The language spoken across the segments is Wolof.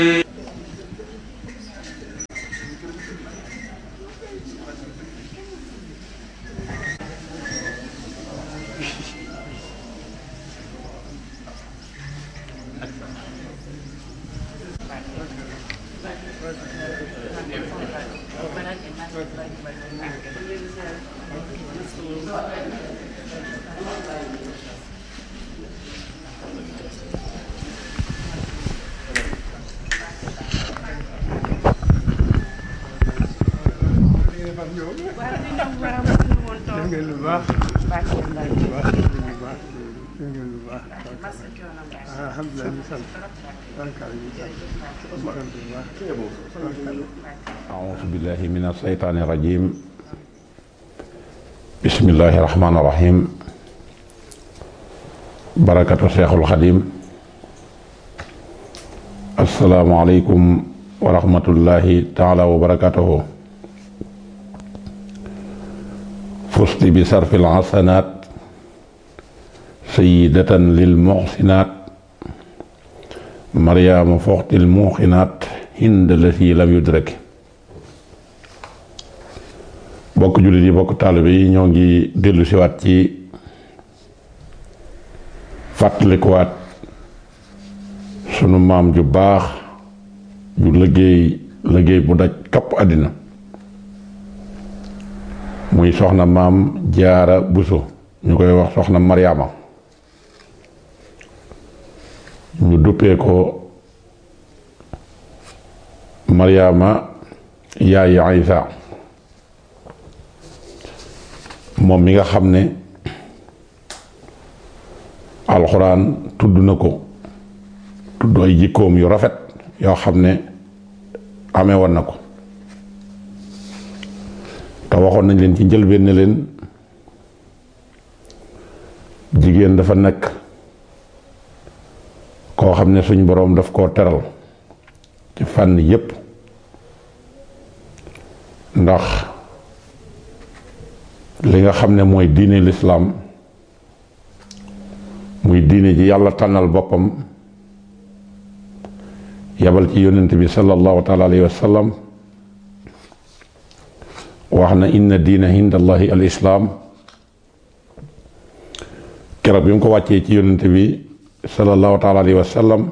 ngeen lu baax baax ngeen lu baax ngeen lu baax alhamdulilah ñu sant barkaal ñu sant ñu sant bu baax أعوذ بالله من الشيطان الرجيم بسم الله الرحمن الرحيم بركة الشيخ الخديم السلام عليكم ورحمة الله تعالى وبركاته فزت بصرف الحسنات سيدة للمحسنات مريم فوقت الموقنات هند التي لم يدرك bokk jullit yi bokk taalibe yi ñoo ngi dellu siwaat ci fàttalikuwaat sunu maam ju baax ju liggéey liggéey bu daj kapp àddina muy soxna maam jaara buso ñu koy wax soxna maryaama ñu duppee ko maryaama yaayi Aysa moom mi nga xam ne alxuraan tudd na ko tudd ay jikkoom yu rafet yoo xam ne amee woon na ko te waxoon nañ leen ci njëlbéen ne leen jigéen dafa nekk koo xam ne suñ boroom daf koo teral ci fànn yépp ndax li nga xam ne mooy diine lislaam muy diine ji yàlla tànnal boppam yabal ci yonent bi sallallahu taala alayhi wa sallam wax na inna diina inda allahi al islaam keroog bi mu ko wàccee ci yonent bi sallallahu taala alayhi wa sallam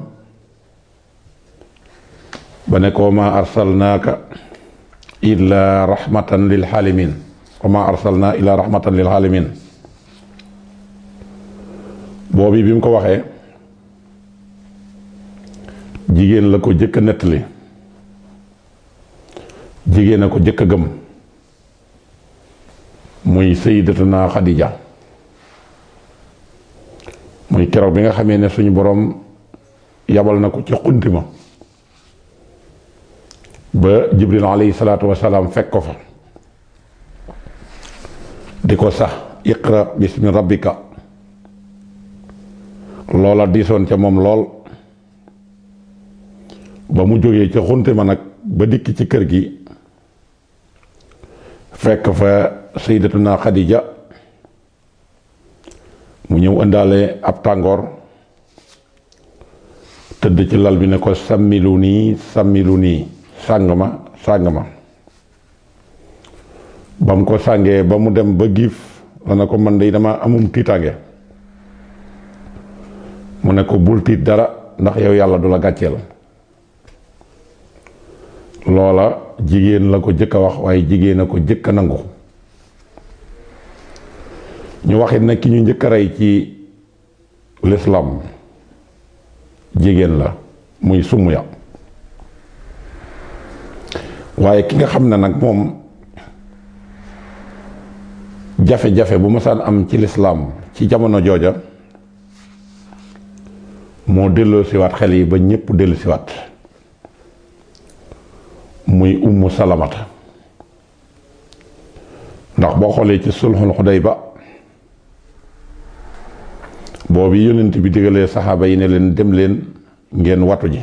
ba ne ko ma arsalnaaka illa rahmatan lil xaalimin wa ma arsalna ila rahmatan lil alamin boobi bi mu ko waxee jigéen la ko jëkk a nettali jigéen a ko jëkk a gëm muy sayyidatuna Xadija muy keroog bi nga xamee ne suñu boroom yabal na ko ci xunti ma ba jibril alayhi salaatu wasalaam fekk ko fa di ko sax iqra bismi rabbika loola diisoon ca moom lool ba mu jógee ca xunte ma nag ba dikk ci kër gi fekk fa sayyidatuna Xadija mu ñëw indaale ab tàngoor tëdd ci lal bi ne ko sàmmilu nii sàmmilu nii sàng ma sàng ma ba mu ko sàngee ba mu dem ba giif la ne ko man de dama amum tiitaange mu ne ko bul tiit dara ndax yow yàlla du la gàcceel loola jigéen la ko jëkk a wax waaye jigéen a ko jëkk a nangu ñu waxit ne ki ñu njëkk a rey ci lislaam jigéen la muy sumuya waaye ki nga xam ne nag moom jafe-jafe bu masaan am ci lislaam ci jamono jooja moo delloo siwaat xel yi ba ñépp dellu siwaat muy ummu salamata ndax boo xoolee ci sulxul xudayba boobu yonent bi digalee saxaaba yi ne leen dem leen ngeen watu ji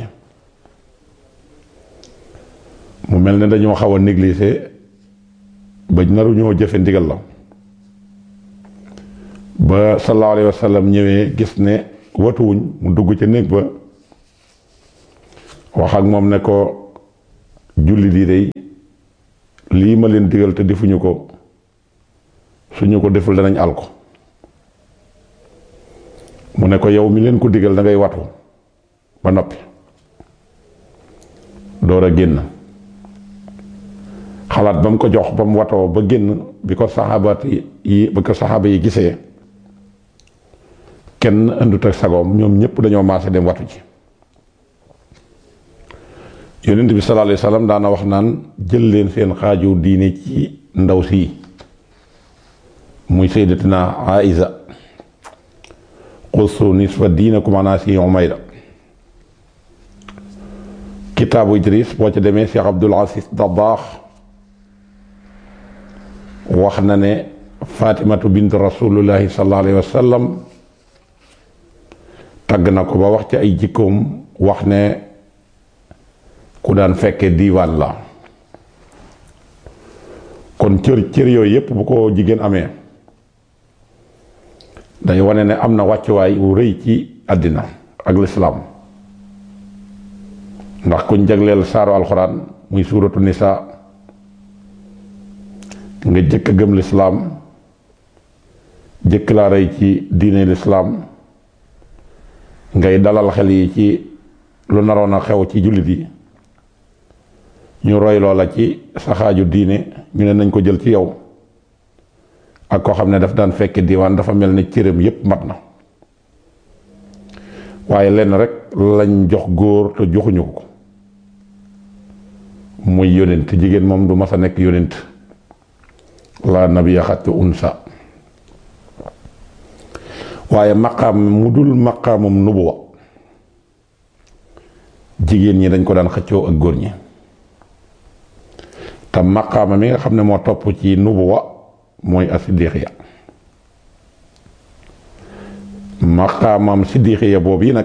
mu mel ne dañoo xaw a négliger ba naru ñoo jëfe ndigal la ba sallallahu alayhi wa sallam ñëwee gis ne watuwuñ mu dugg ca néeg ba wax ak moom ne ko julli di day lii ma leen digal te defuñu ko suñu ko deful danañ al ko mu ne ko yow mi leen ko digal da ngay watu ba noppi door a génn xalaat ba mu ko jox ba mu watoo ba génn bi ko saxaabaat yi ba ko saxaaba yi gisee kenn andut ak sagoom ñoom ñëpp dañoo maase dem watu ci yonent bi sallallahu alayhi wa sallam daana wax naan jël leen seen xaaju diine ci ndaw sii muy sayyidatina Aïsa qussu nisfa diinakum ala si Umayra kitaabu Idris boo ca demee Cheikh Abdul Aziz Dabaax wax na ne Fatimatu bint rasulullahi sallallahu alayhi wa sallam tagg na ko ba wax ci ay jikkoom wax ne ku daan fekke diiwaan la kon cër cër yooyu yépp bu ko jigéen amee day wane ne am na wàccuwaay wu rëy ci àddina ak lislaam ndax kuñ jagleel saaru alxuraan muy suuratu nisaa nga jëkk a gëm lislaam jëkk laa rëy ci diine lislaam ngay dalal xel yi ci lu naroon a xew ci jullit yi ñu roy loola ci saxaaju diine ñu ne nañ ko jël ci yow ak koo xam ne daf daan fekke diwaan dafa mel ne cëram yépp mat na waaye lenn rek lañ jox góor te joxuñu ko muy yonent jigéen moom du mas a nekk yonent la nabiya xattu unsa waaye maqaam mu dul maqaamum nubuwa jigéen ñi dañ ko daan xëccoo ak góor ñi te maqaama mi nga xam ne moo topp ci nubuwa mooy asiddiqiya maqaamam siddiqiya boobu yi nag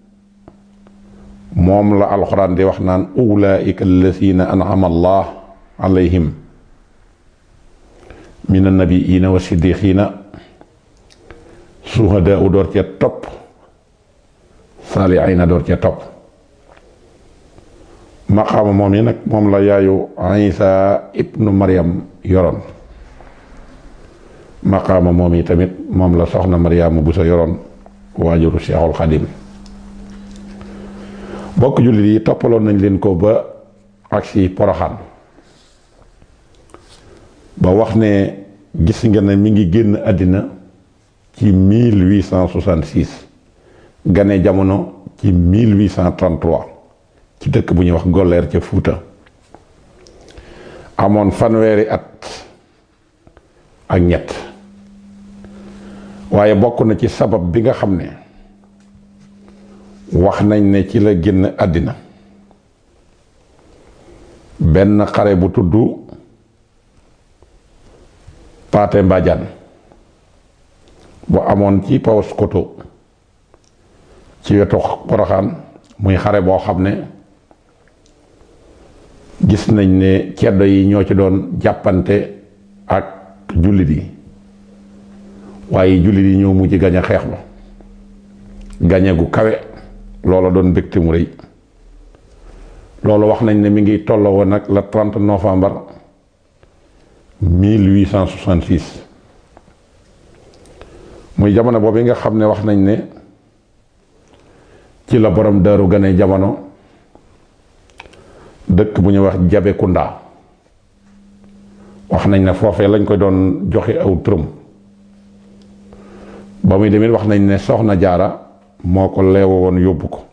moom la alxuraan di wax naan ulaika alladina an'ama allah alayhim min annabiina wa siddiqiina suhadaa u door cee topp saalihiina door cee topp maqaama moom yi nag moom la yaayu Isa ibnu Maryam yoroon maqaama moom yi tamit moom la soxna Maryaama bu sa yoroon waajuru Seexul Xadim bokk jullit yi toppaloon nañ leen ko ba agsi Poroxaan ba wax ne gis nga ne mi ngi génn àddina ci 1866 gane jamono ci 1833 ci dëkk bu ñuy wax Golleer ca Fuuta amoon fanweeri at ak ñett waaye bokk na ci sabab bi nga xam ne wax nañ ne ci la génn àddina benn xare bu tudd Paate Mbadiane bu amoon ci Paoskoto ci wetu Poroxaan muy xare boo xam ne gis nañ ne ceddo yi ñoo ci doon jàppante ak jullit yi waaye jullit yi ñoo mujj gañe xeex ba gañe gu kawe loola doon mbégte mu rëy loolu wax nañ ne mi ngi tolloo woon nag le 30 novembre 1866 muy jamono boobu nga xam ne wax nañ ne ci la borom daaru gane jamono dëkk bu ñuy wax Jabekunda wax nañ ne foofee lañ ko doon joxe aw turam ba muy demit wax nañ ne soxna jaara moo ko leewo woon yóbbu ko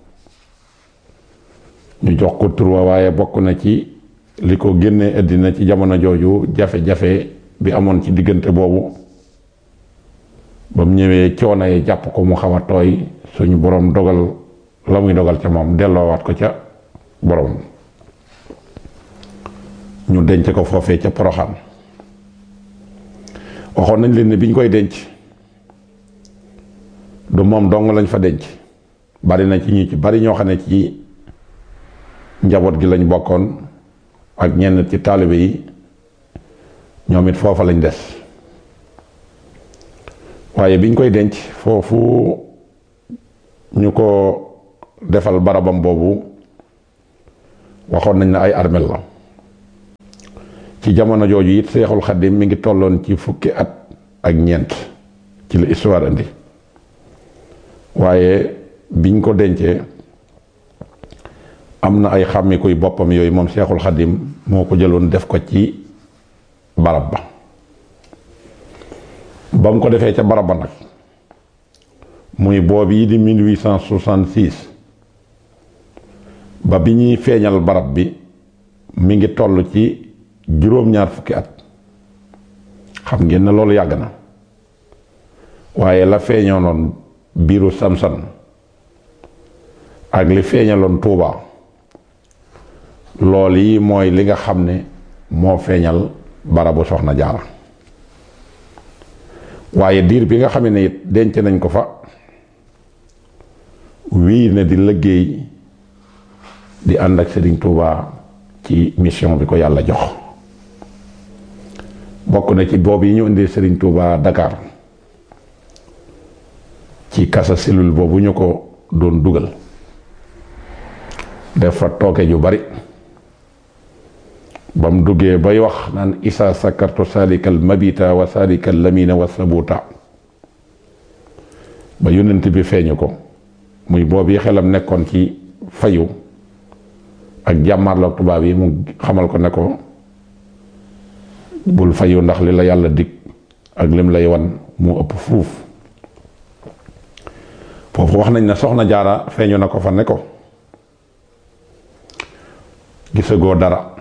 ñu jox ko tur wa waaye bokk na ci li ko génnee àddina ci jamono jooju jafe-jafe bi amoon ci diggante boobu ba mu ñëwee coono yi jàpp ko mu xaw a tooy suñu boroom dogal la muy dogal ca moom delloowaat ko ca boroom ñu denc ko foofee ca poroxaan waxoon nañ leen ne bi ñu koy denc du moom dong lañ fa denc bari na ci ñu ci bari ñoo xam ne ci njaboot gi lañ bokkoon ak ñenn ci taalibe yi ñoom it foofa lañ des waaye biñ koy denc foofu ñu ko defal barabam boobu waxoon nañ ne ay armel la ci jamono jooju it seexul xaddim mi ngi tolloon ci fukki at ak ñeent ci la histoire indi waaye biñ ko dencee am na ay xàmmikuy boppam yooyu moom seexul xaddim moo ko jëloon def ko ci barab ba ba mu ko defee ca barab ba nag muy boobu yi di 1866 ba bi ñuy feeñal barab bi mi ngi toll ci juróom-ñaar fukki at xam ngeen ne loolu yàgg na waaye la feeñoonoon biiru samsan ak li feeñaloon tuuba lool yi mooy li nga xam ne moo feeñal barabu soxna jaara waaye diir bi nga xam ne it denc nañ ko fa wii na di liggéey di ànd ak Serigne Touba ci mission bi ko yàlla jox bokk na ci boobu yi ñu indee Serigne Touba Dakar ci kasa cellule boobu ñu ko doon dugal def fa tooke ju bari ba mu duggee bay wax naan isa sakartu salikal mabita wa salikal lamina wa sabuta ba yonent bi feeñu ko muy boobu xelam nekkoon ci fayu ak jàmmarloog tubaab yi mu xamal ko ne ko bul fayu ndax li la yàlla dig ak lim lay wan mu ëpp fuuf foofu wax nañ ne soxna jaara feeñu na ko fa ne ko gisagoo dara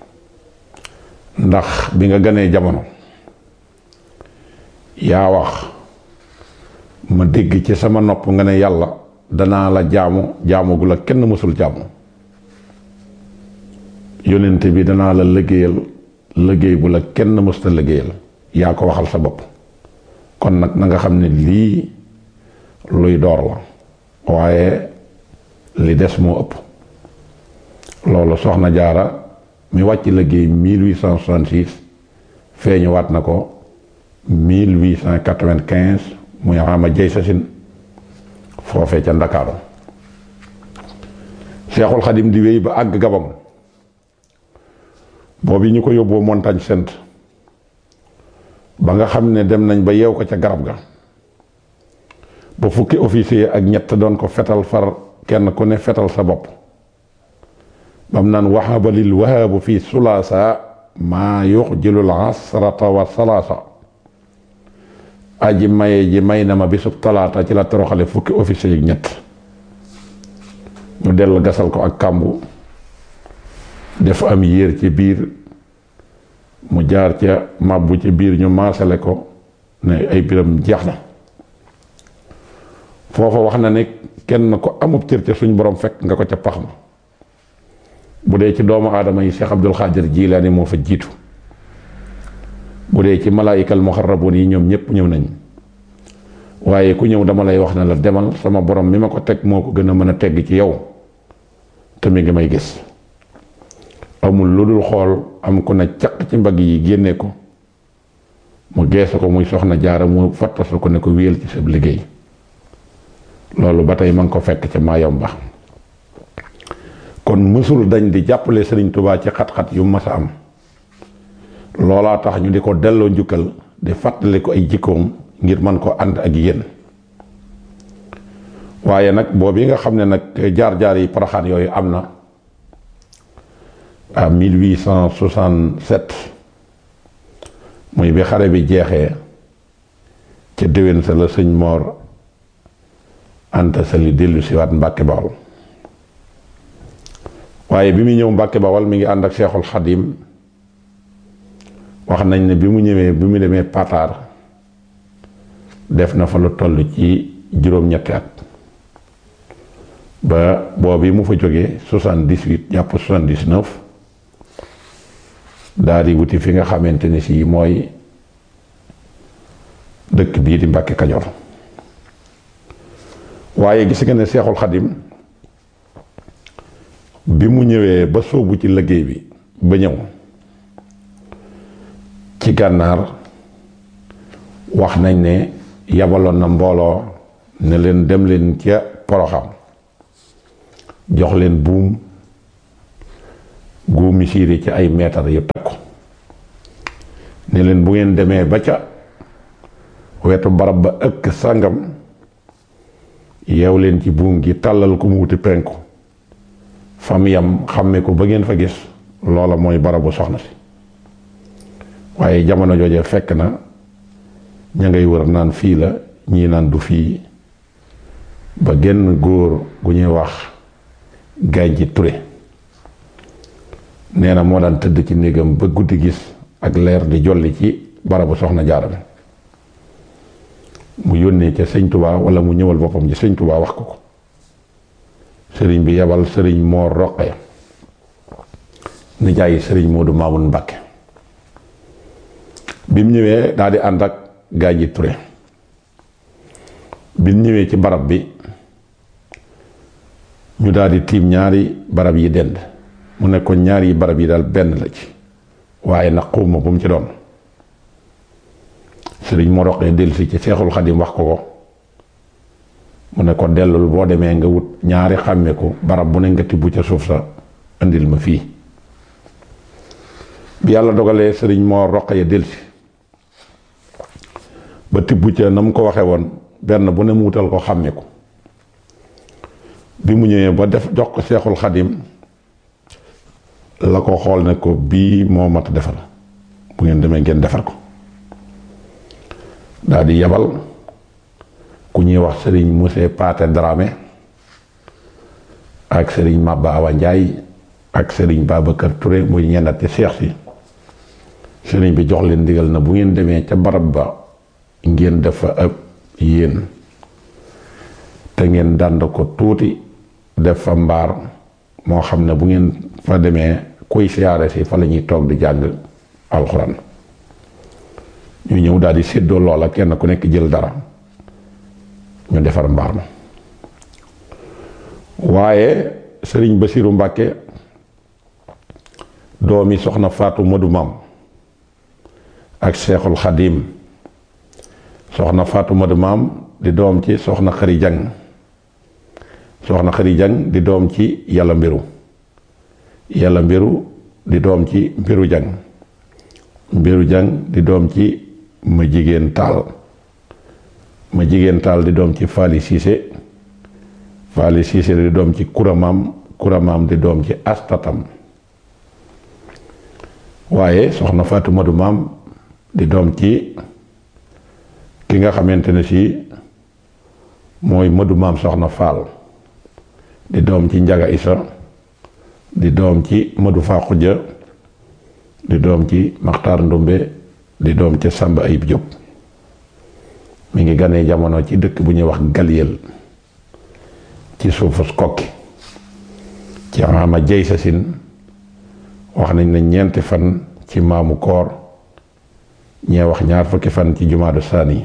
ndax bi nga gënee jamono yaa wax ma dégg ci sama nopp nga ne yàlla danaa la jaamu jaamu gu la kenn mësul jaamu yonent bi danaa la liggéeyal liggéey bu la kenn mësta liggéeyal yaa ko waxal sa bopp kon nag na nga xam ne lii luy door la waaye li des moo ëpp loolu soxna jaara mi wàcc liggéey 1866 feeñu waat na ko 1895 muy ama jay sasin foofee ca ndakaaru seexul xadim di wéy ba àgg gabam boobu ñu ko yóbboo montagne sainte ba nga xam ne dem nañ ba yeew ko ca garab ga ba fukki officier ak ñett doon ko fetal far kenn ku ne fetal sa bopp bam naan waxaba lil wahaabu fi sulaasa maa yuxjilul asrata wa salaasa aji maye ji may na ma bisub talaata ci la toroxale fukki officier yi ñett ñu dell gasal ko ak kàmbu def am yéer ci biir mu jaar ca màbbu ci biir ñu maasale ko ne ay biram jeex na foofa wax na ne kenn ko amub cër ca suñ borom fekk nga ko ca pax ma bu dee ci doomu aadama yi Cheikh Abdul Xaadir Jilaani moo fa jiitu bu dee ci malaayikal muxarraboon yi ñoom ñëpp ñëw nañ waaye ku ñëw dama lay wax ne la demal sama borom mi ma ko teg moo ko gën a mën a tegg ci yow te mi ngi may gis amul lu dul xool am ku ne caq ci mbagg yi génne ko mu geesu ko muy soxna jaara mu fattasu ko ne ko wéyal ci sa liggéey loolu ba tey ma ngi ko fekk ca Mayomba kon mësul dañ di jàppale Sëriñ Tubaa ci xat-xat yu mas a am loolaa tax ñu di ko delloo njukkal di fàttali ko ay jikkoom ngir mën ko ànd ak yéen waaye nag boobu yi nga xam ne nag jaar-jaar yi paraxaan yooyu am na à 1867 muy bi xare bi jeexee ca déwén sa la sëñ Moor Anta Sali dellu siwaat Mbàkke Bawol waaye bi muy ñëw Mbàkke Bawol mi ngi ànd ak Seexul Xadim wax nañ ne bi mu ñëwee bi mu demee Pataar def na fa lu toll ci juróom-ñetti at ba boobu mu fa jógee soixante-dix-huit jàpp soixante-dix-neuf daal di wuti fi nga xamante ni si mooy dëkk bii di Mbàkke Kajoor waaye gis nga ne Seexul Xadim bi mu ñëwee ba sóobu ci liggéey bi ba ñëw ci gànnaar wax nañ ne yabaloon na mbooloo ne leen dem leen ca poroxam jox leen buum gu misiri ci ay meetar yu takku ne leen bu ngeen demee ba ca wetu barab ba ëkk sàngam yeew leen ci buum gi tàllal ko mu wuti penku fam yam xàmme ko ba ngeen fa gis loola mooy barabu soxna si waaye jamono jooje fekk na ña ngay wër naan fii la ñii naan du fii ba genn góor gu ñuy wax gaañ ci ture nee na moo daan tëdd ci néegam ba guddi gis ak leer di jolli ci barabu soxna jaara bi mu yónnee ca sëñ tubaa wala mu ñëwal boppam ci sëñ tubaa wax ko ko sëriñ bi yebal sëriñ moo roqee nijaayi sëriñ Moodu Maamun Mbàkke bi mu ñëwee daal di ànd ak gaañ ji ture bi mu ñëwee ci barab bi ñu daal di tiim ñaari barab yi dend mu ne ko ñaari barab yi daal benn la ci waaye nag xuuma bu mu ci doon sëriñ moo roqee dellusi ci seexul xadim wax ko ko mu ne ko dellul boo demee nga wut ñaari xàmme ko barab bu ne nga tibb ca suuf sa indil ma fii bi yàlla dogalee sëriñ moo roqee dellusi ba tibb ca na mu ko waxee woon benn bu ne mu wutal ko xàmme ko bi mu ñëwee ba def jox ko seexul xadim la ko xool ne ko bii moo mat defar bu ngeen demee ngeen defar ko daal di yebal ku ñuy wax sëriñ Mousse Paate Dramé ak sëriñ Maba Awa Njaay ak sëriñ Babacar Touré muy ñennat ci seex si sëriñ bi jox leen ndigal na bu ngeen demee ca barab ba ngeen def fa ab yéen te ngeen dànd ko tuuti def fa mbaar moo xam ne bu ngeen fa demee kuy siyaare si fa la ñuy toog di jàng alxuraan ñu ñëw daal di séddoo loola kenn ku nekk jël dara ñu defar mbaar ma waaye sëriñ Basiru Mbàkke doomi soxna Faatu Madu Maam ak Seexul Xadim soxna Faatu Madu Maam di doom ci soxna Xari Jang soxna Xari Jang di doom ci yàlla mbiru yàlla mbiru di doom ci mbiru jang mbiru jang di doom ci ma jigéen taal ma jigéen taal di doom ci faali siise faali siise di doom ci kuramaam kuramaam di doom ci astatam waaye soxna Faatu Madu Maam di doom ci ki nga xamante ne si mooy Madu Maam soxna Faal di doom ci njaga isa di doom ci Madu Faa Xujja di doom ci Maxtaar Ndumbe di doom ci Sàmba Ayib Jóob mi ngi ganee jamono ci dëkk bu ñuy wax Galyel ci suufus kokki ci ama jey sa sin wax nañ ne ñeenti fan ci maamu koor ñee wax ñaar fukki fan ci jumaadu saani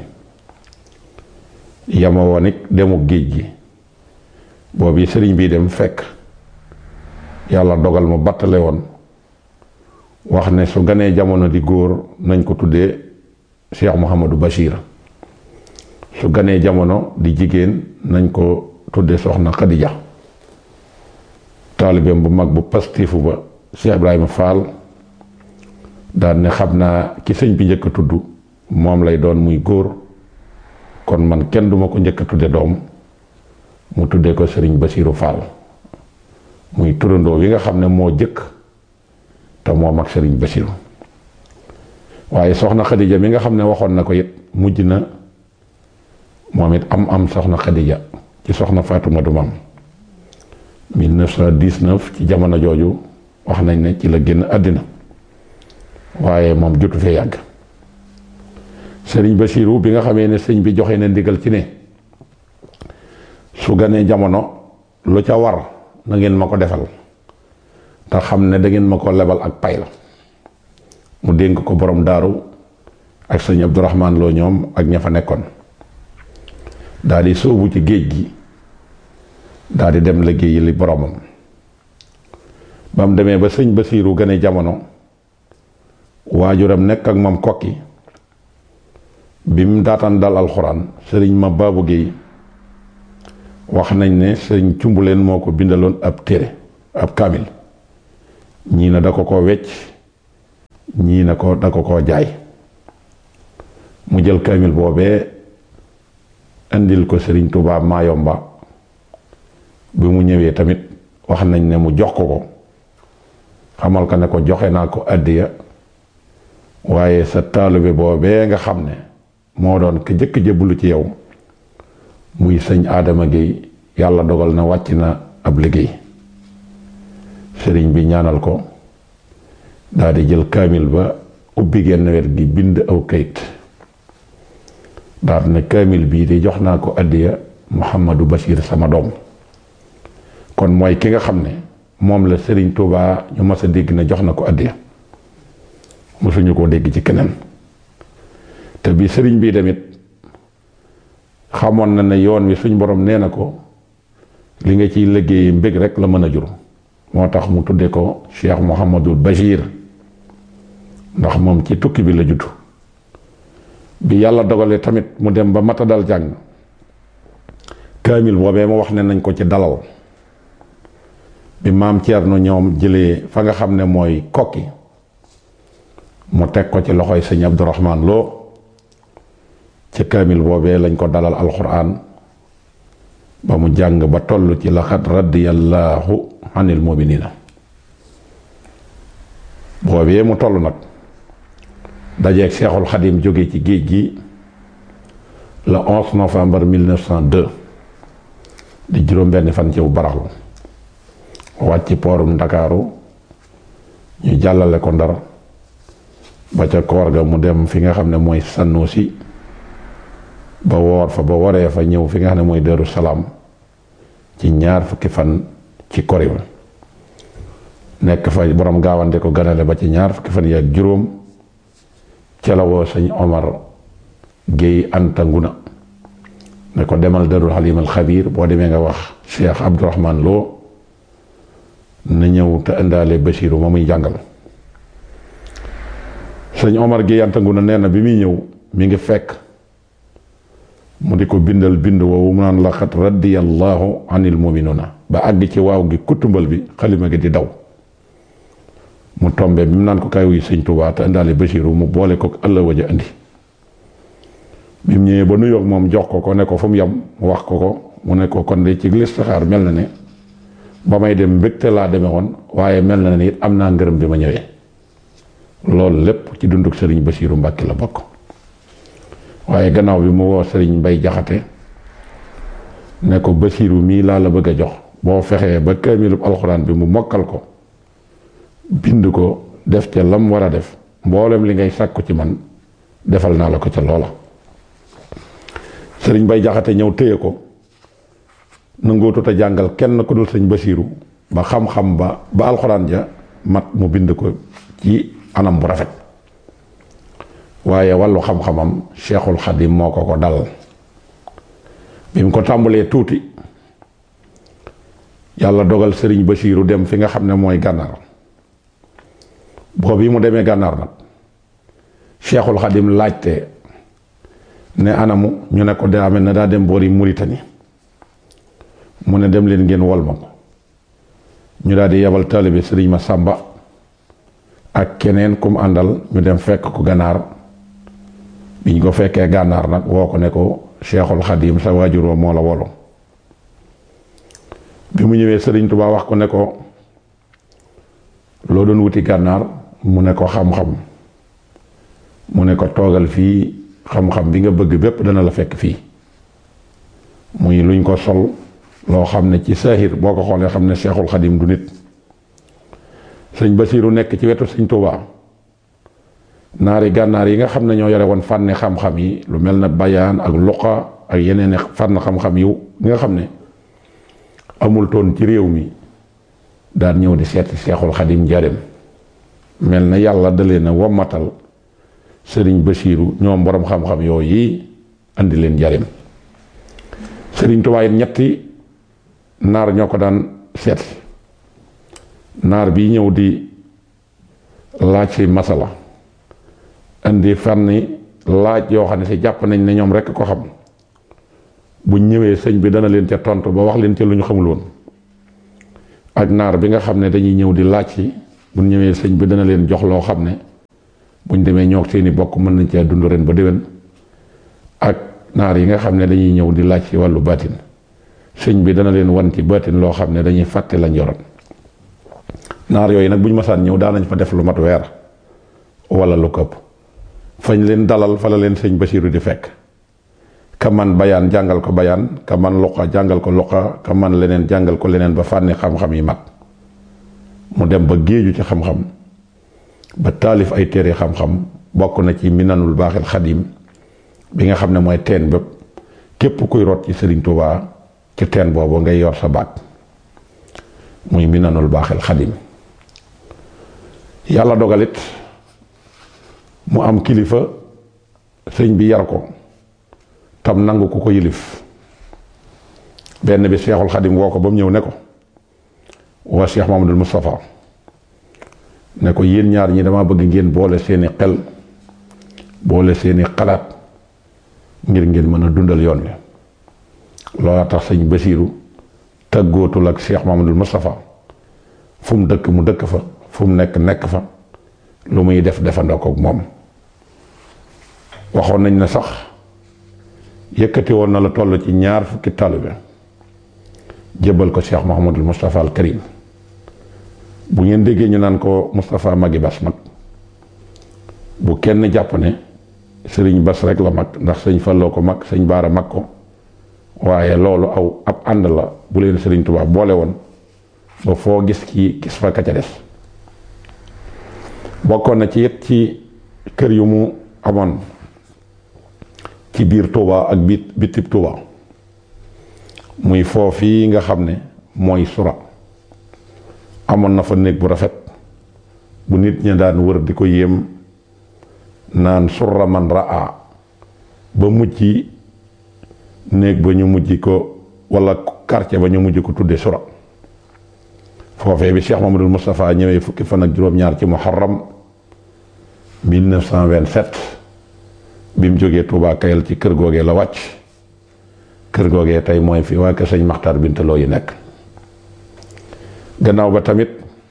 yama woon it demu géej gi boobu sëriñ bii dem fekk yàlla dogal mu battale woon wax ne su ganee jamono di góor nañ ko tuddee Cheikh Mouhamadou Bachir su ganee jamono di jigéen nañ ko tuddee soxna Khadija taalibeem bu mag bu pastifu ba Cheikh Ibrahima Fall daan ne xam naa ki sëñ bi njëkk a tudd moom lay doon muy góor kon man kenn duma ko njëkk a tudde doom mu tuddee ko sëriñ Basiiru Fall muy turandoo wi nga xam ne moo jëkk te moo mag sëriñ Basiiru waaye soxna Khadija mi nga xam ne waxoon na ko it mujj na moom it am am soxna Khadija ci soxna Faatuma du Maam 1919 ci jamono jooju wax nañ ne ci la génn àddina waaye moom jotu fee yàgg sëriñ Basiiru bi nga xamee ne sëñ bi joxe na ndigal ci ne su ganee jamono lu ca war na ngeen ma ko defal te xam ne da ngeen ma ko lebal ak pay la mu dénk ko borom daaru ak sëñ Abdourahman loo ñoom ak ña fa nekkoon daal di sóobu ci géej gi daal di dem liggéeyi li boromam ba mu demee ba sëñ Basiiru gane jamono waajuram nekk ak moom kokki bi mu daataan dal alxuraan sëriñ ma baabu géey wax nañ ne sëriñ cumbuleen moo ko bindaloon ab téere ab kaamil ñii na da ko ko wecc ñii na ko da ko ko jaay mu jël kaamil boobee indil ko sëriñ Tuubaa Maayomba bi mu ñëwee tamit wax nañ ne mu jox ko ko xamal ko ne ko joxe naa ko àddiya waaye sa taalibe boobee nga xam ne moo doon ka jëkk jëbbalu ci yow muy sëñ Adama Gueye yàlla dogal na wàcc na ab liggéey sëriñ bi ñaanal ko daal di jël kaamil ba ubbi genn wet gi bind aw kayit daal ne kaamil bii de jox naa ko àddiya Mouhamadou Bachir sama doom kon mooy ki nga xam ne moom la sëriñ Touba ñu mas a dégg ne jox na ko àddiya mosuñu koo dégg ci keneen te bi sëriñ bii tamit xamoon na ne yoon wi suñ borom nee na ko li nga ciy liggéey mbég rek la mën a jur moo tax mu tudde ko Cheikh Mouhamadul Bachir ndax moom ci tukki bi la judd bi yàlla dogalee tamit mu dem ba mata dal jàng kaamil boobee mu wax ne nañ ko ci dalal bi maam Thierno ñoom jëlee fa nga xam ne mooy kokki mu teg ko ci loxoy sëñ Abdourahman Lo ci kaamil boobee lañ ko dalal alxuraan ba mu jàng ba toll ci laxat radiyallahu anil muminina boobee mu toll nag dajeeg seexul xadim jóge ci géej gi le 11 novembre 1902 di juróom benn fan ci bu baraxlu wàcc poorum ndakaaru ñu jàllale ko ndar ba ca koor ga mu dem fi nga xam ne mooy Sanusi ba woor fa ba waree fa ñëw fi nga xam ne mooy Daru Salaam ci ñaar fukki fan ci kori ba nekk fa borom gaawante ko ganale ba ci ñaar fukki fan yi ak juróom ca la woo sëñ Omar Guèye Anta Nguna ne ko demal Darul Halim al Xabiir boo demee nga wax Cheikh Abdourahman Lo na ñëw te indaale Basiiru ma muy jàngal sëñ Omar Guèye Anta Nguna nee na bi muy ñëw mi ngi fekk mu di ko bindal bind woowu mu naan laqad radiyallahu anil muminuna ba àgg ci waaw gi kutumbal bi xalima gi di daw mu tombe bi mu naan ko kay wuy sëñ Tuubaa te indaale Basiiru mu boole ko ëlla waja indi bi mu ñëwee ba nuyoog moom jox ko ko ne ko fu mu yem mu wax ko ko mu ne ko kon de ci listixaar mel na ne ba may dem mbégte laa demee woon waaye mel na ne it am naa ngërëm bi ma ñëwee loolu lépp ci dunduk sëriñ Basiiru Mbàkke la bokk waaye gannaaw bi mu woo sëriñ Mbay Jaxate ne ko Basiiru mii laa la bëgg a jox boo fexee ba kaamilub alxuraan bi mu mokkal ko bind ko def ca lam war a def mboolem li ngay sàkku ci man defal naa la ko ca loola sëriñ Mbay Jaxate ñëw téye ko nangootut a jàngal kenn ku dul sëñ Basiiru ba xam-xam ba ba alxuraan ja mat mu bind ko ci anam bu rafet waaye wàllu xam-xamam Cheikhul Xadim moo ko ko dal bi mu ko tàmbalee tuuti yàlla dogal sëriñ Basiiru dem fi nga xam ne mooy gànnaar boobu yi mu demee gànnaar nag Cheikhul Xadim laajte ne anamu ñu ne ko daa mel ne daa dem boori Muritani mu ne dem leen ngeen wol ma ko ñu daal di yebal taalibe sëriñ ma sàmba ak keneen kum àndal ñu dem fekk ko gànnaar biñ ko fekkee gànnaar nag woo ko ne ko Cheikhul Xadim sa waajur wa moo la wolu bi mu ñëwee sëriñ Tuubaa wax ko ne ko loo doon wuti gànnaar mu ne ko xam-xam mu ne ko toogal fii xam-xam bi nga bëgg bépp dana la fekk fii muy luñ ko sol loo xam ne ci saahir boo ko xoolee xam ne Cheikhul Xadim du nit sëñ Basiiru nekk ci wetu sëñ Tuubaa naari gànnaar yi nga xam ne ñoo yore woon fànne xam-xam yi lu mel na bayaan ak luqa ak yeneen fànn xam-xam yu nga xam ne amul toon ci réew mi daan ñëw di seeti Cheikhul Xadim njaareem mel na yàlla dalee na wommatal sëriñ Basiiru ñoom boroom xam-xam yooyu yi andi leen njaareem sëriñ Tuubaa it ñetti naar ñoo ko daan seet naar bi ñëw di laaj si masala indi fànni laaj yoo xam ne si jàpp nañ ne ñoom rekk ko xam buñ ñëwee sëñ bi dana leen ca tontu ba wax leen ca lu ñu xamul woon ak naar bi nga xam ne dañuy ñëw di laaj si buñ ñëwee sëñ bi dana leen jox loo xam ne buñ demee ñoo seeni bokk mën nañ cee dund ren ba déwén ak naar yi nga xam ne dañuy ñëw di laaj ci wàllu baatin sëñ bi dana leen wan ci baatin loo xam ne dañuy fàtte lañ yoroon naar yooyu nag bu ñu masaan ñëw daanañ fa def lu mat weer wala lu këpp fañ leen dalal fa la leen sëñ Basiiru di fekk ka man bayaan jàngal ko bayaan ka man luqa jàngal ko luqa ka man leneen jàngal ko leneen ba fànni xam-xam yi mat mu dem ba géeju ci xam-xam ba taalif ay téere xam-xam bokk na ci minanul baaxil xadim bi nga xam ne mooy teen bépp képp kuy rot ci Sëriñ Tuubaa ci teen boobu ngay yor sa baat muy minanul baaxil xadim yàlla dogalit mu am kilifa sëñ bi yar ko tam nangu ku ko yilif benn bi seexul xadim woo ko ba mu ñëw ne ko waa Cheikh Mamadul Moustapha ne ko yéen ñaar ñi dama bëgg ngeen boole seeni xel boole seeni xalaat ngir ngeen mën a dundal yoon wi loola tax sëñ Basiiru tëggootul ak Cheikh Mamadul Moustapha fu mu dëkk mu dëkk fa fu mu nekk nekk fa lu muy def defandoo ko moom waxoon nañ ne sax yëkkati woon na la toll ci ñaar fukki taalibe jébbal ko Cheikh Mahamadul Moustapha al Karim bu ngeen déggee ñu naan ko Moustapha Magi Bas mag bu kenn jàpp ne sëriñ Bas rek la mag ndax sëñ Falloo ko mag sëñ Baara mag ko waaye loolu aw ab ànd la bu leen sëriñ Tuubaa boole woon ba foo gis kii gis fa ka ca des bokkoon na ci it ci kër yu mu amoon ci biir Touba ak bit bitib Touba muy foofii nga xam ne mooy sura amoon na fa néeg bu rafet bu nit ñi daan wër di ko yéem naan surra man raa ba mujj néeg ba ñu mujj ko wala quartier ba ñu mujj ko tudde sura foofee bi Cheikh Mamadou Moustapha ñëwee fukki fan ak juróom-ñaar ci muharram 1927 bi mu jógee Touba Kayal ci kër googee la wàcc kër googee tey mooy fi waa kër sëñ Maxtaar Bintaloo yi nekk gannaaw ba tamit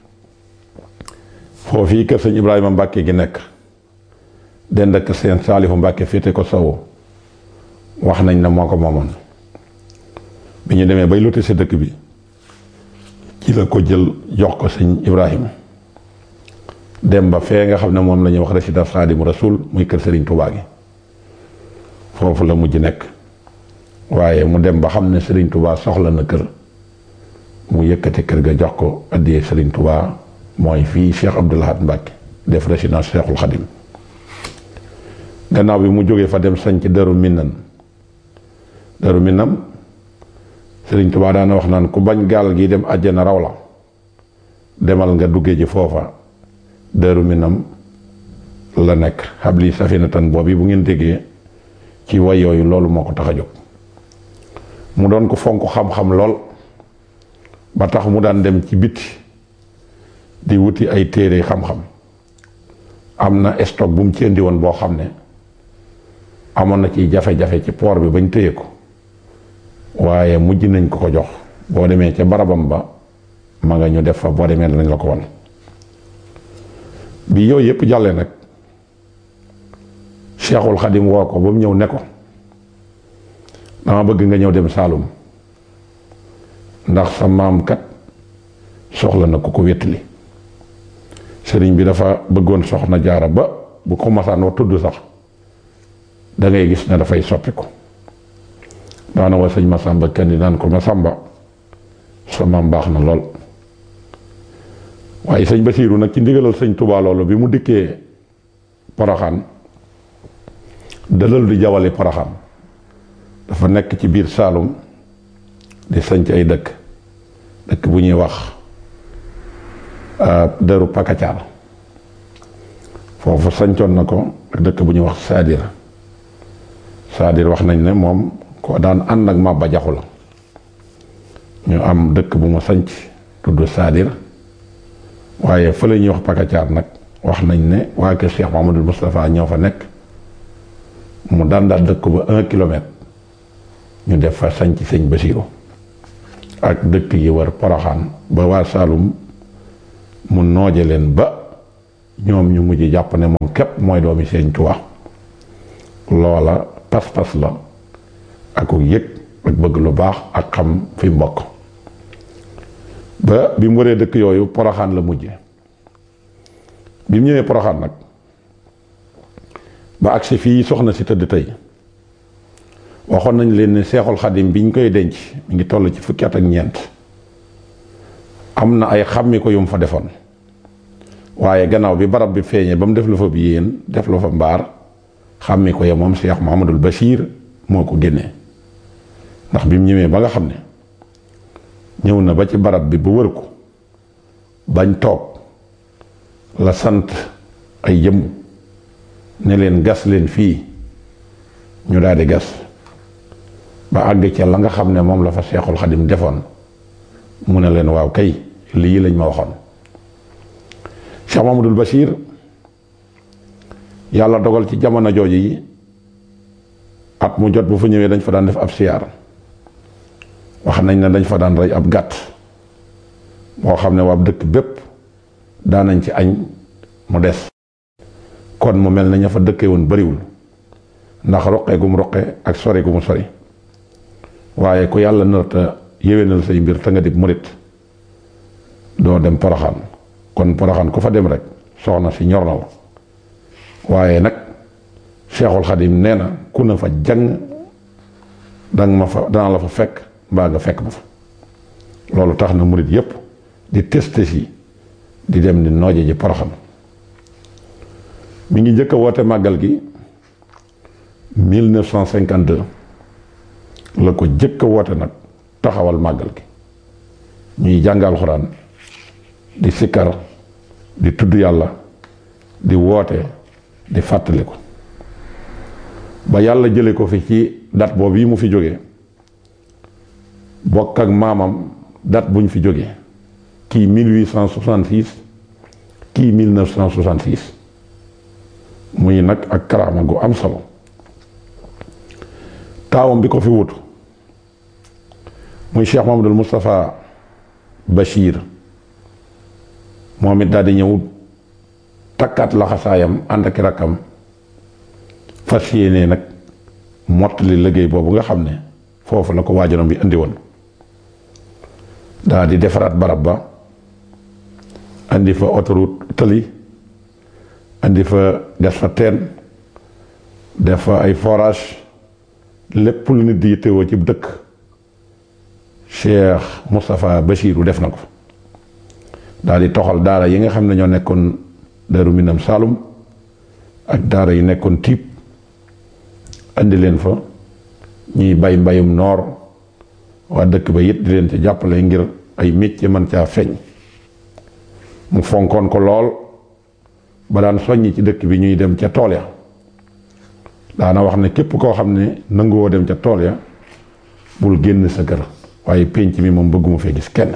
foofii kër sëñ Ibrahima Mbàkke gi nekk dend ak seen Saalifu Mbàkke féete ko sowu wax nañ ne moo ko moomoon bi ñu demee bay loti si dëkk bi ci la ko jël jox ko sëñ Ibrahima dem ba fee nga xam ne moom la ñuy wax résidence Xaadimu Rasuul muy kër Sëriñ Tuubaa gi foofu la mujj nekk waaye mu dem ba xam ne Sëriñ Tuubaa soxla na kër mu yëkkati kër ga jox ko addiyee Sëriñ Tuubaa mooy fii Cheikh Abdoul Ahad Mbacke def résidence Cheikhul Khadim gannaaw bi mu jógee fa dem sañ ci Daru Minnan Daru Minnam Sëriñ Tuubaa daana wax naan ku bañ gaal gi dem àjjana raw la demal nga duggee ji foofa Daru Minnam la nekk xabli safinatan boobu bu ngeen déggee ci way yooyu loolu moo ko tax a jóg mu doon ko fonk xam-xam lool ba tax mu daan dem ci biti di wuti ay téere xam-xam am na stock bu mu ci indi woon boo xam ne amoon na ci jafe-jafe ci port bi bañ téye ko waaye mujj nañ ko ko jox boo demee ca barabam ba ma nga ñu def fa boo demee danañ la ko won bi yooyu yëpp jàllee nag Cheikhul Xadim woo ko ba mu ñëw ne ko dama bëgg nga ñëw dem Saalum ndax sa maam kat soxla na ku ko wéttali sëriñ bi dafa bëggoon soxna jaara ba bu ko masaan wax tudd sax da ngay gis ne dafay soppiku daana wa sëñ Masamba kenn di naan ko Masamba sa maam baax na lool waaye sëñ Basiiru nag ci ndigalal sëñ Tuubaa loolu bi mu dikkee Poroxaan dalal di jawali Poroxaan dafa nekk ci biir Saalum di sanc ay dëkk dëkk bu ñuy wax dëru Pakacaar foofu sancoon na ko ak dëkk bu ñuy wax Saadir Saadir wax nañ ne moom ko daan ànd ak Maba Jaxu la ñu am dëkk bu mu sanc tudd Saadir waaye fa la ñuy wax Pakacaar nag wax nañ ne waa kër Cheikh Mahamadul Moustapha ñoo fa nekk mu daan daal dëkk ba un kilomètre ñu def fa sanc sëñ Basiiru ak dëkk yi war Poroxaan ba waa Saalum mu nooje leen ba ñoom ñu mujj jàpp ne moom képp mooy doomi Sëriñ Tuubaa loola pas-pas la ak yëg ak bëgg lu baax ak xam fi mbokk ba bi mu waree dëkk yooyu poroxaan la mujje bi mu ñëwee poroxaan nag ba agsi fii soxna si tëdd tey waxoon nañ leen ne seexul xadim bi ñu koy denc mi ngi toll ci fukki at ak ñeent am na ay xàmmi ko yu mu fa defoon waaye gannaaw bi barab bi feeñee ba mu def la fa bi yéen def la fa mbaar xàmmi ko ya moom Cheikh Mouhamadul Bachir moo ko génnee ndax bi mu ñëwee ba nga xam ne ñëw na ba ci barab bi ba wër ko bañ toog la sant ay jëmm ne leen gas leen fii ñu daal di gas ba àgg ca la nga xam ne moom la fa Seexul Xadim defoon mu ne leen waaw kay lii lañ ma waxoon Cheikh Mamadul Bachir yàlla dogal ci jamono jooju yi at mu jot bu fa ñëwee dañ fa daan def ab siyaar wax nañ ne dañ fa daan rey ab gàtt moo xam ne waa dëkk bépp daanañ ci añ mu des kon mu mel na ña fa dëkkee woon bariwul ndax roqee gu mu roqe ak sori gu mu sori waaye ku yàlla narta yéwénal say mbir te nga di murit doo dem poroxaan kon poroxaan ku fa dem rek soxna si ñor na la waaye nag Seexul Xadim nee na ku na fa jàng danga ma fa dana la fa fekk mbaa nga fekk ma fa loolu tax na murit yépp di testé si di dem di nooje ji poroxaan mi ngi njëkk a woote màggal gi 1952 la ko jëkk a woote nag taxawal màggal gi ñuy jàngal xuraan di sikkar di tudd yàlla di woote di fàttali ko ba yàlla jële ko fi ci date boobu yi mu fi jógee bokk ak maamam date bu ñu fi jógee kii 1866 kii 1966 muy nag ak karaama gu am solo taawam bi ko fi wutu muy Cheikh Mamadul Moustapha Bachir moom it daal di ñëw takkaat laxasaayam ànd ak rakkam fas yéene nag mottali liggéey boobu nga xam ne foofu la ko waajuram bi indi woon daal di defaraat barab ba indi fa autoroute tëli indi fa def fa teen def fa ay forage lépp lu nit di yittewoo ci dëkk Cheikh Moustapha Bachiru def na ko daal di toxal daara yi nga xam ne ñoo nekkoon Daaru Minam Saalum ak daara yi nekkoon tiib andi leen fa ñuy bay mbayum noor waa dëkk ba it di leen ci jàppale ngir ay métier mën caa feeñ mu fonkoon ko lool ba daan soññi ci dëkk bi ñuy dem ca tool ya daana wax ne képp koo xam ne nanguwoo dem ca tool ya bul génn sa kër waaye pénc mi moom bëgguma fee gis kenn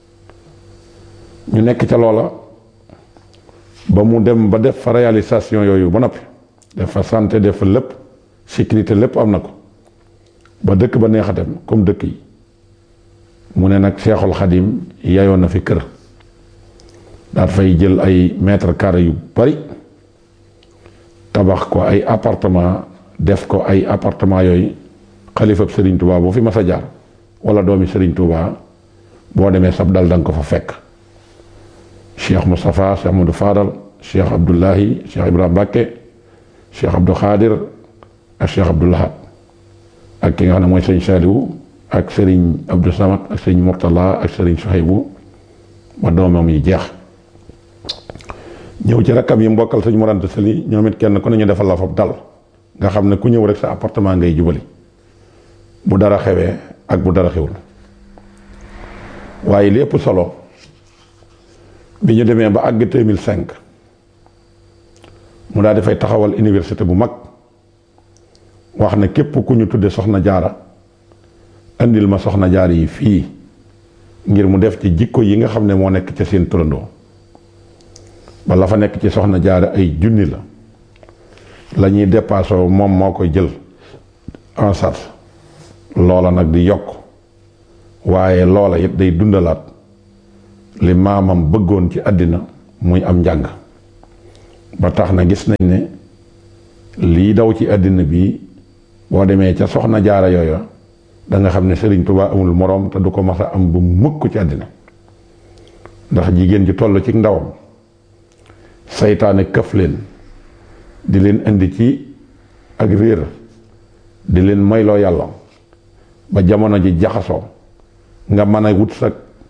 ñu nekk ca loola ba mu dem ba def fa réalisation yooyu ba noppi def fa santé def fa lépp sécurité lépp am na ko ba dëkk ba neex a dem comme dëkk yi mu ne nag Seexul Xadim yayoon na fi kër daat fay jël ay mètre carré yu bari tabax ko ay appartement def ko ay appartement yooyu xalifab Serigne Touba boo fi mas a jaar wala doomi Serigne Touba boo demee sab dal danga ko fa fekk Cheikh Moustapha Cheikh Amadou Fadal Cheikh Abdoulahi Cheikh Ibrahima Bakke Cheikh Abdou Khadir ak Cheikh Abdou Lahad ak ki nga xam ne mooy sëñ Saliou ak Serigne Abdou Samad ak sëñ Mourtala ak Serigne Souhaïbou ba doomam yi jeex ñëw ci rakkam yi mbokkal sëñ Mor Anta Sali ñoom it kenn ku ne ñu defal la fab dal nga xam ne ku ñëw rek sa appartement ngay jubali bu dara xewee ak bu dara xewul waaye lépp solo bi ñu demee ba àgg 2005 mu daal di fay taxawal université bu mag wax ne képp ku ñu tudde soxna jaara andil ma soxna jaar yi fii ngir mu def ci jikko yi nga xam ne moo nekk ca seen turandoo ba la fa nekk ci soxna jaara ay junni la la ñuy dépassé moom moo koy jël en charge loola nag di yokk waaye loola it day dundalaat li maamam bëggoon ci àddina muy am njàng ba tax na gis nañ ne lii daw ci àddina bi boo demee ca soxna jaara yooya da nga xam ne Sëriñ Tuubaa amul moroom te du ko mas a am bu mukk ci àddina ndax jigéen ji toll ci ndawam saytaane këf leen di leen indi ci ak réer di leen moyloo yàlla ba jamono ji jaxasoo nga mën a wut sa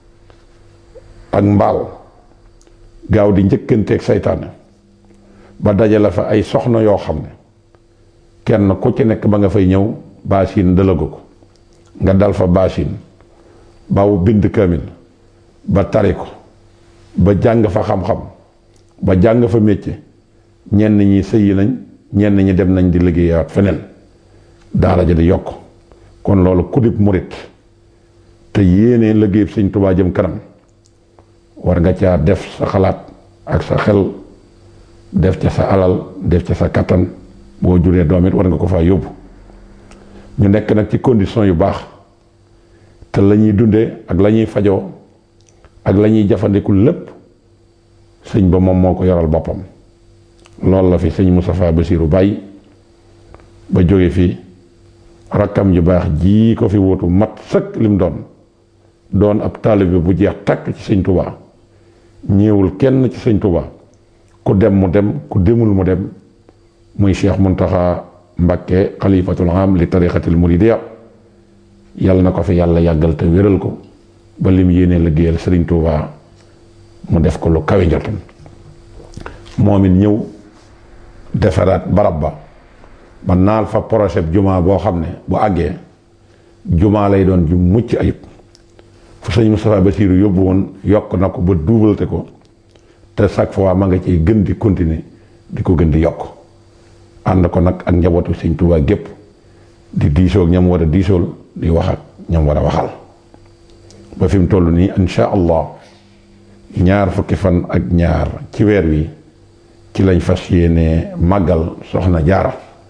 ak mbaal gaaw di njëkkanteeg saytaane ba dajale fa ay soxna yoo xam ne kenn ku ci nekk ba nga fay ñëw baasin dëlagu ko nga dal fa baasin baw bind kamil ba tari ko ba jàng fa xam-xam ba jàng fa métier ñenn ñi sëyi nañ ñenn ñi dem nañ di liggéeyaat feneen daara ja di yokk kon loolu kudib murit te yéene liggéey sëñ Tuubaa jëm kanam war nga caa def sa xalaat ak sa xel def ca sa alal def ca sa kattan boo juree doom it war nga ko faa yóbbu ñu nekk nag ci condition yu baax te la ñuy dundee ak la ñuy fajoo ak la ñuy jafandiku lépp sëñ ba moom moo ko yoral boppam loolu la fi sëñ Moustapha Bassirou bàyyi ba jóge fii rakkam ju baax jii ko fi wutu mat sëkk lim doon doon ab taalibe bu jeex takk ci sëñ Touba ñëwul kenn ci sëñ Touba ku dem mu dem ku demul mu dem muy Cheikh Mountakha Mbacké xalifatul am li tariqatil muridiya yàlla na ko fi yàlla yàggal te wéral ko ba lim yéene liggéeyal sëriñ Touba mu def ko lu kawe njortam moom it ñëw defaraat barab ba ba naal fa projet jumaa boo xam ne bu àggee jumaa lay doon ju mucc ayib fu sëñ Moustapha Bassirou yóbbu woon yokk na ko ba duubalte ko te chaque fois ma nga ciy gën di continuer di ko gën di yokk ànd ko nag ak njabootu sëñ Touba gépp di diisoo ak ñam war a diisool di wax ak ñam war a waxal ba fi mu toll nii insha allah ñaar fukki fan ak ñaar ci weer wi ci lañ fas yéene màggal soxna jaara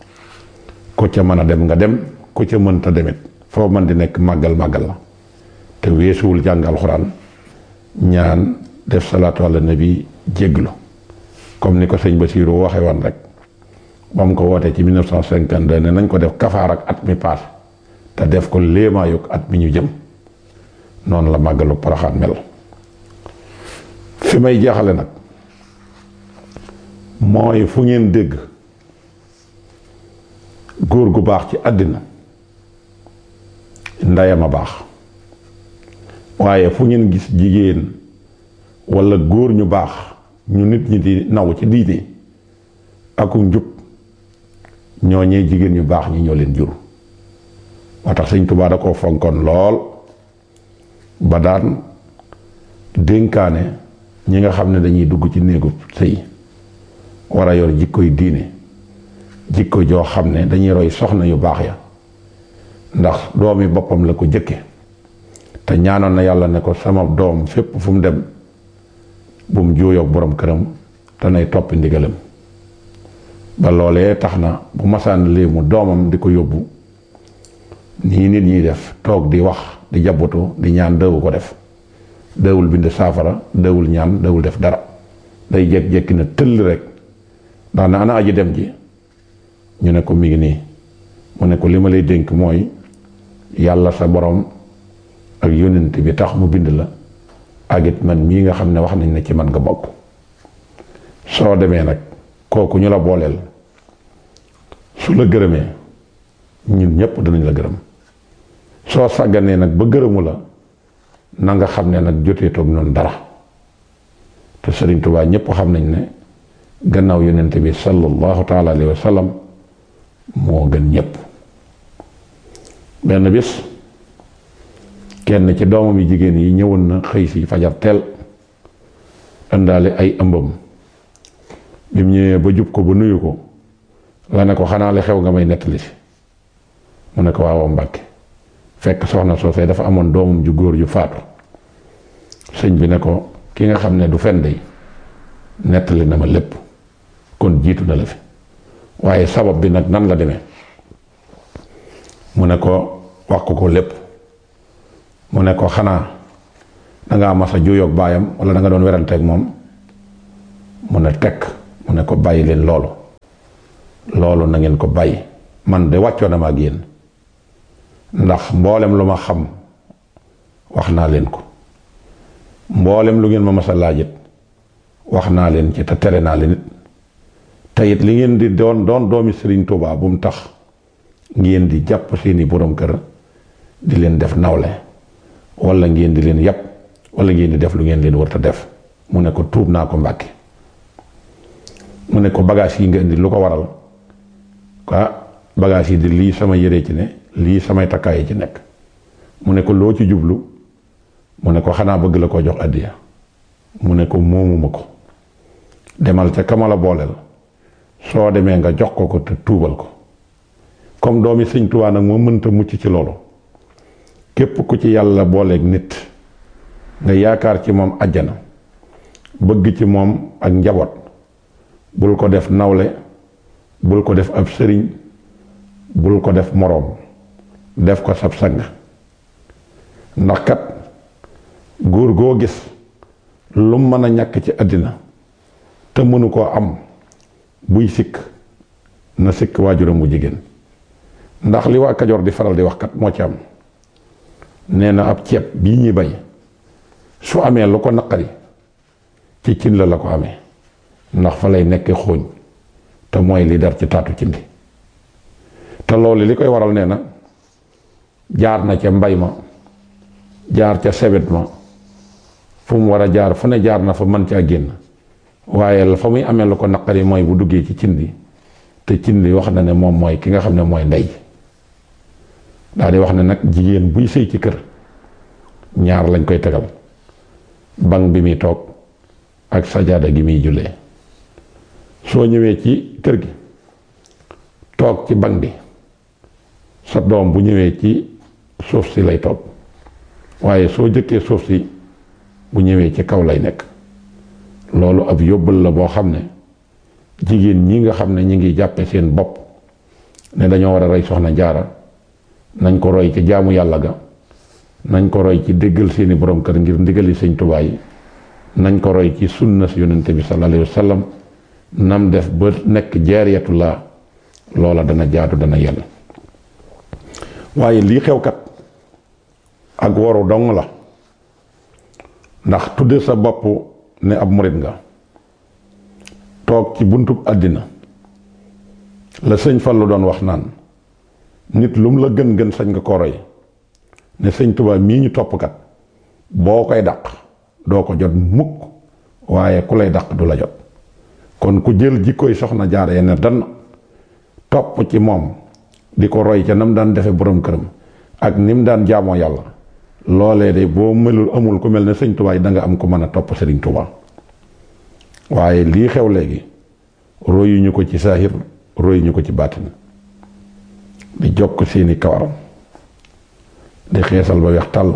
ku ca mën a dem nga dem ku ca mënta demit foo mën di nekk màggal màggal la te weesuwul jàng alxuraan ñaan def salaatu ala nabi jégglu comme ni ko sëñ Bassirou waxe woon rek ba mu ko wootee ci 1952 ne nañ ko def kafaar ak at mi paas te def ko léemaayug at mi ñu jëm noonu la màggalu Poroxaan mel fi may jeexale nag mooy fu ngeen dégg góor gu baax ci àddina ndeyam a baax waaye fu ngeen gis jigéen walla góor ñu baax ñu nit ñi di naw ci diine aku njub ñooñee jigéen ñu baax ñi ñoo leen jur moo tax sëñ Tuubaa da koo fonkoon lool ba daan dénkaane ñi nga xam ne dañuy dugg ci néegu sëy war a yor jikkoy diine jikko joo xam ne dañuy roy soxna yu baax ya ndax doomi boppam la ko jëkke te ñaanoon na yàlla ne ko sama doom fépp fu mu dem bu mu juuyoog borom këram te nay toppi ndigalam ba loolee tax na bu masaan lii mu doomam di ko yóbbu nii nit ñiy def toog di wax di jabbutu di ñaan dëwu ko def dëwul bind saafara dëwul ñaan dëwul def dara day jékki-jékki na tëll rek ndax na ana aji dem ji ñu ne ko mi ngi nii mu ne ko li ma lay dénk mooy yàlla sa borom ak yónnent bi tax mu bind la ak it man mii nga xam ne wax nañ ne ci man nga bokk soo demee nag kooku ñu la booleel su la gërëmee ñun ñépp danañ la gërëm soo sàgganee nag ba gërëmu la na nga xam ne nag jotee toog noonu dara te Sëriñ Tuubaa ñépp xam nañ ne gannaaw yonent bi sallallahu taala alayhi wa sallam moo gën ñépp benn bis kenn ci doomam yi jigéen yi ñëwoon na xëy si fajar teel indaale ay ëmbam bi mu ñëwee ba jub ko ba nuyu ko la ne ko xanaa li xew nga may nettali si mu ne ko waaw Mbàkke fekk soxna soosee dafa amoon doomam ju góor ju faatu sëñ bi ne ko ki nga xam ne du fen dey nettali na ma lépp kon jiitu na la fi waaye sabab bi nag nan la demee mu ne ko wax ko ko lépp mu ne ko xanaa da ngaa mas a juyoog baayam wala da nga doon weranteeg moom mu ne tekk mu ne ko bàyyi leen loolu loolu na ngeen ko bàyyi man de wàccoo na ma ak yéen ndax mboolem lu ma xam wax naa leen ko mboolem lu ngeen ma mas a laajit wax naa leen ci te tere naa leen it te it li ngeen di doon doon doomi Serigne Touba bu mu tax ngeen di jàpp seeni borom kër di leen def nawle wala ngeen di leen yàpp wala ngeen di def lu ngeen leen warta def mu ne ko tuub naa ko mbàkke mu ne ko bagage yi nga indi lu ko waral ah bagage yi di lii sama yére ci ne lii samay takkaay ci nekk mu ne ko loo ci jublu mu ne ko xanaa bëgg la ko jox addiya mu ne ko moomuma ko demal ca kamala booleel soo demee nga jox ko ko te tuubal ko comme doomi sëñ Tuubaa nag moo mënta mucc ci loolu képp ku ci yàlla booleeg nit nga yaakaar ci moom àjjana bëgg ci moom ak njaboot bul ko def nawle bul ko def ab sëriñ bul ko def moroom def ko sab sang ndax kat góor goo gis lu mën a ñàkk ci àddina te mënu koo am buy sikk na sikk waajuram mu jigéen ndax li waa Kajoor di faral di wax kat moo ci am nee na ab ceeb bii ñuy bay su amee lu ko naqari ci cin la la ko amee ndax fa lay nekk xooñ te mooy li dar ci taatu cin li te loolu li koy waral nee na jaar na ca mbay ma jaar ca sebet ma fu mu war a jaar fu ne jaar na fa mën caa génn waaye la fa muy amee lu ko naqari mooy bu duggee ci cin li te cin li wax na ne moom mooy ki nga xam ne mooy ndey daal di wax ne nag jigéen buy sëy ci kër ñaar lañ koy tegal banc bi muy toog ak sajaada gi muy jullee soo ñëwee ci kër gi toog ci banc bi sa doom bu ñëwee ci suuf si lay toog waaye soo jëkkee suuf si bu ñëwee ci kaw lay nekk loolu ab yóbbal la boo xam ne jigéen ñi nga xam ne ñi ngi jàppe seen bopp ne dañoo war a rey soxna jaara nañ ko roy ci jaamu yàlla ga nañ ko roy ci déggal seeni borom kër ngir ndigali sëñ Tuubaa yi nañ ko roy ci sunna si yonente bi sallallahu alayhi wa sallam nam def ba nekk jaariyatullah loola dana jaadu dana yell waaye lii xew kat ak waru dong la ndax tudde sa bopp ne ab murit nga toog ci buntub àddina la sëñ Fallu doon wax naan nit lu mu la gën gën sañ nga ko roy ne sëñ Tuubaa mii ñu topp kat boo koy dàq doo ko jot mukk waaye ku lay dàq du la jot kon ku jël jikkoy soxna jaaree ne dan topp ci moom di ko roy ca nam daan defe borom këram ak ni mu daan jaamoo yàlla loolee de boo melul amul ku mel ne sëñ Tuubaa da nga am ko mën a topp sëriñ Tuubaa waaye lii xew léegi royuñu ko ci saahir royuñu ko ci baatin di jokk seeni kawaram di xeesal ba weex tàll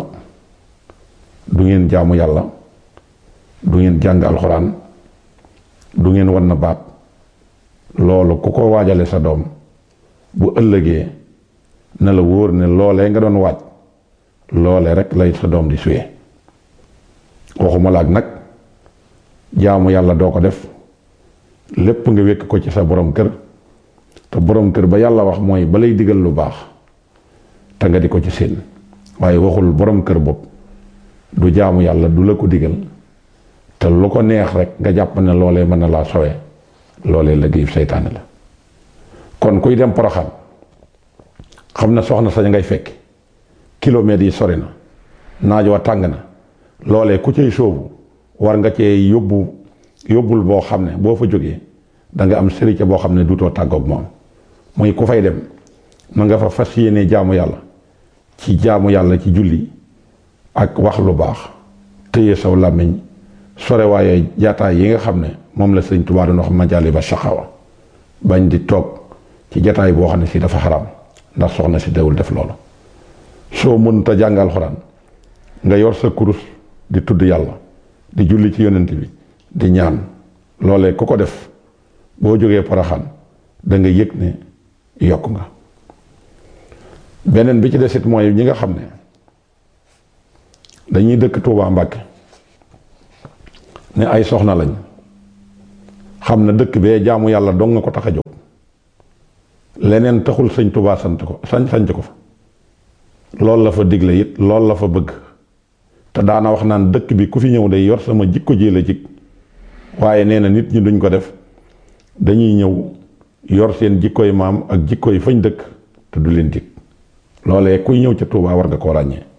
du ngeen jaamu yàlla du ngeen jàng alxuraan du ngeen wan na baat loolu ku ko waajale sa doom bu ëllëgee na la wóor ne loolee nga doon waaj loole rek lay sa doom di suye waxuma la ak nag jaamu yàlla doo ko def lépp nga wékk ko ci sa borom kër te borom kër ba yàlla wax mooy ba lay digal lu baax te nga di ko ci seen waaye waxul borom kër bopp du jaamu yàlla du la ko digal te lu ko neex rek nga jàpp ne loolee mën na laa sowe loolee liggéeyu seytaane la kon kuy dem poroxaan xam na soxna sañ ngay fekk kilomètres yi sori na naaj wa tàng na loolee ku cay sóobu war nga cee yóbbu yóbbul boo xam ne boo fa jógee da nga am sëriñ boo xam ne duutoo tàggoog moom muy ku fay dem ma nga fa fas yéene jaamu yàlla ci jaamu yàlla ci julli ak wax lu baax téye saw làmmiñ sore waaye jaataay yi nga xam ne moom la sëñ Tuubaa doon wax majaali ba saxawa bañ di toog ci jataay boo xam ne si dafa xaram ndax soxna si dewul def loolu soo mënut a jàng alxuraan nga yor sa kurus di tudd yàlla di julli ci yonent bi di ñaan loolee ku ko def boo jógee Poroxaan da nga yëg ne yokk nga beneen bi ci desit mooy ñi nga xam ne dañuy dëkk Touba Mbàkke ne ay soxna lañ xam na dëkk bee jaamu yàlla dong nga ko tax a jóg leneen taxul sëñ Touba sant ko sañ sanc ko fa loolu la fa digle it loolu la fa bëgg te daana wax naan dëkk bi ku fi ñëw day yor sama jikko ji la jik waaye nee na nit ñi duñ ko def dañuy ñëw yor seen jikkoy maam ak jikkoy fañ dëkk te du leen jik loolee kuy ñëw ca Touba war nga koo ràññee